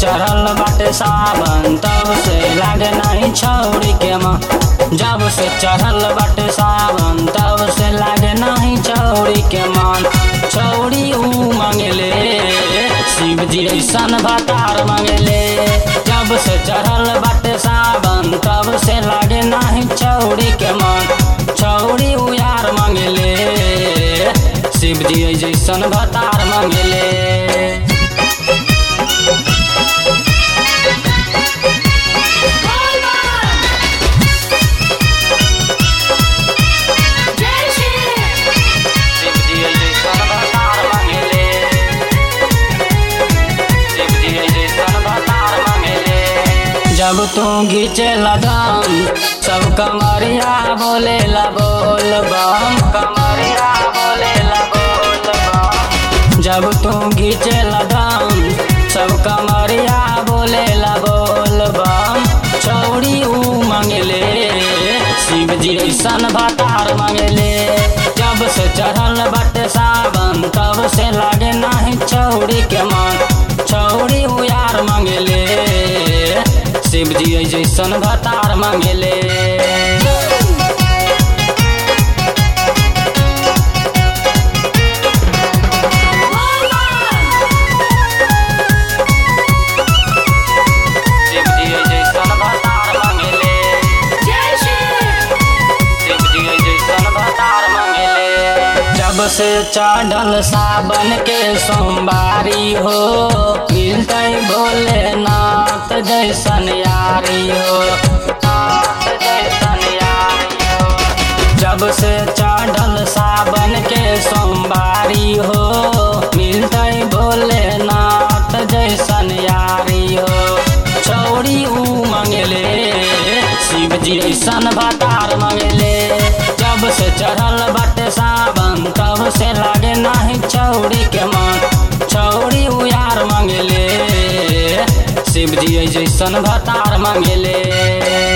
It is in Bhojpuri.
चढ़ल बाटे सावन तब से लागे नहीं छौरी के मन जब से चढ़ल बाटे सावन तब से लागे नहीं छौरी के मन छौरी ऊ मांगले शिव जी ऐसन भतार मांगले जब से चढ़ल बाटे सावन तब से लागे नहीं छौरी के मन छौरी ऊ यार मांगले शिव जी जैसन भतार मांगले शिव जी जैसन भतार मांगले शिव जी जैसन भतार मांगले जब तू घीचे लगम सब कमरिया बोले ला बोल बम कमरिया बोले ला बोल बम जब तू घीचे लगम सब कमरिया बोले ला बोल बम छौड़ी ऊ मांगले शिव जी ऐसन भतार मांगले जब से चढ़ल बटे सावन तब से लागे नहीं छौड़ी के मन छौड़ी ऊ यार मांगले शिव जी जैसन भतार मांगले शिव जी जैसन भतार मांगले शिव जी जैसन भतार मांगले जब से चढ़ल सावन के सोमवारी हो मिलते भोलेनाथ जैसन यारी हो नाथ जैसन यारी हो जब से चढ़ल सावन के सोमवारी हो मिलते भोलेनाथ जैसन यारी हो छौड़ी ऊ मांगले शिव जी ऐसन भतार मांगले जब से चढ़ल बाटे सावन तब से लागे नहीं छौड़ी के मन छौड़ी ऊ यार मांगले शिव जी जैसन भतार मांगले